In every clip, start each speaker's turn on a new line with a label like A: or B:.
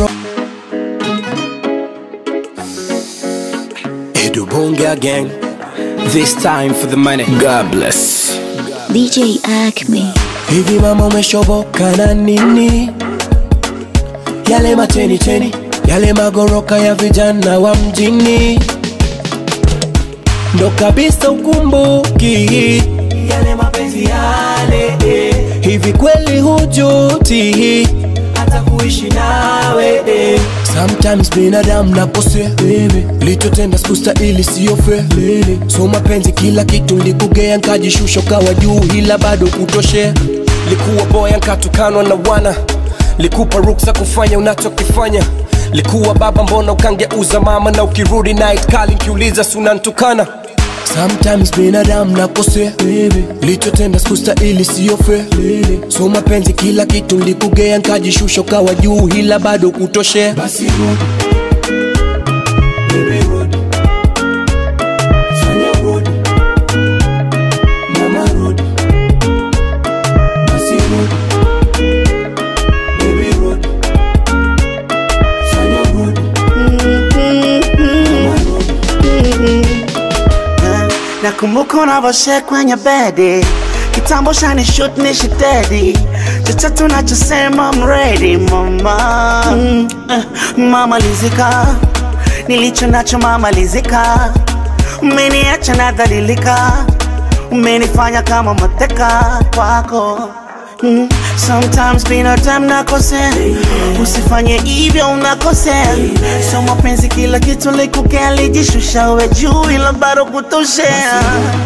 A: ro Edu Bonga Gang This time for the money God bless
B: DJ Acme.
A: Hivi mama umeshoboka na nini? Yale mateni teni, yale magoroka ya vijana wa mjini, ndo kabisa ukumbuki yale mapenzi yale. eh. Hivi kweli hujuti hata kuishi nawe? eh. Sometimes binadamu nakosea, baby. lichotenda sikustahili, sio fair baby. So mapenzi kila kitu likugea, nkajishusha ukawa juu, ila bado kutoshea. Likuwa boya nkatukanwa na wana, likupa ruksa kufanya unachokifanya. Likuwa baba, mbona ukangeuza mama, na ukirudi night kali nkiuliza sunantukana Sometimes binadamu nakosea baby. lichotenda sikustahili, sio fair baby. So mapenzi kila kitu likugea, nkajishusha ukawa juu, ila bado kutoshea. Basi rudi Baby, rudi. Fanya rudi. Mama, rudi. Basi rudi. Baby, rudi. Fanya rudi. Mama, rudi.
C: nakumbuka unavoshe kwenye bedi kitambo shani shoot ni shitedi chochote unachosema I'm ready mama mm, eh, mama lizika nilicho nacho mama lizika umeniacha nadhalilika umenifanya kama mateka kwako Mm, sometimes binadamu nakosea, usifanye hivyo unakosea. So mapenzi kila kitu likukea, lijishusha uwe juu, ila bado kutoshea.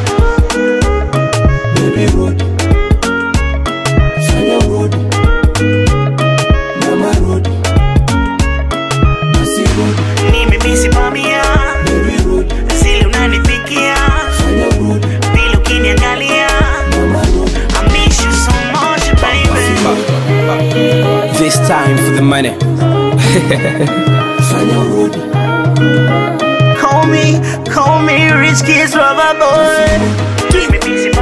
A: Baby, rudi. Fanya rudi. Mama, rudi. Basi rudi.
C: Nimemisi bamia
A: Baby, rudi.
C: zile unanipikia
A: Fanya rudi.
C: vile ukiniangalia
A: Mama, rudi.
C: I miss you so much baby.
A: This time for the money. Fanya rudi.
C: Call me, call me rich kids rubber boy. Nimemisi